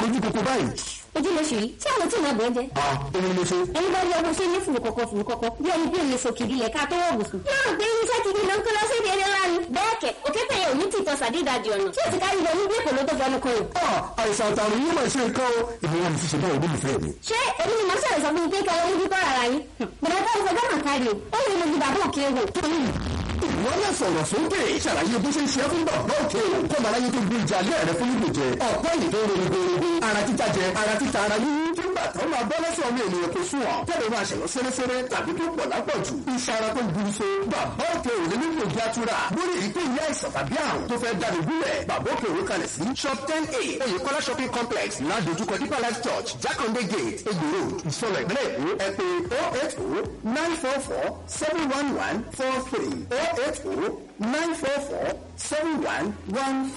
rojú koko báyìí. ojú ló ṣe yìí tí àwọn tí ìmọ̀ bọ̀ jẹ́. a òun ló ṣe. ẹni bá rí ọmọ ṣe ní fùrù kọ̀kọ̀ fùrù kọ̀kọ̀ bí ẹni bí òye sòkìdí lẹ̀ ká tó wọ̀ bùsùn. yóò gbé iṣẹ́ kiri ló ń kó lọ sí ìdí eré ńlá ni. bẹ́ẹ̀ kẹ̀ òkété yẹn ò ní tìtọ́ sàdídàdì ọ̀nà tí ò ti kárí lọ ní bí èkó ló tó fẹnu kan o. àìsàn àtàrùn yìí máa ṣe nǹkan o. ìbí wọn ti ṣe báwo ló fẹ́ mi. ṣé èmi ni mo ṣẹlẹ̀ sọ fún mi pé kí ọlọ́run bí kọ́ ara yín. bọ̀dọ̀ tó ń fọjọ́ náà kárí o ó lè mo ju bàbá òkè wò. wọ́n lè sọ̀rọ̀ sókè ṣàlàyé bó ṣe ń ṣe é fún bàbá òkè o. kó màá láyé tó gbé ìjà alẹ́ rẹ fún ìgbò jẹ. ọ̀pọ̀ èyí tó ń ronú gbogbo ara títa jẹ ara títa ara yíyí. kí gbà tó máa bọ́ lọ́sọ̀ ọmọ ènìyàn kò sún ọ̀. tẹ́lẹ̀ máa ṣẹ̀lọ́ sẹ́rẹ́sẹ́rẹ́ tàbí tó pọ̀ lápọ̀jù. iṣẹ́ ara tó ń burú so. bàbá òkè ò lè nílò ìjà tura. lórí èyí tó yẹ àìsàn tàbí àrùn tó fẹ́ dáni gúnlẹ̀. bàbá òkè òwe kalẹ̀ sí. shop ten a oyèkọ́lá shopping complex ládojúkọ deeper life church jákàndé gate egbò road ìsọlọ ìpínlẹ̀ èkó ẹ pé oh eight oh nine four four seven one one four three oh eight oh nine four four seven one one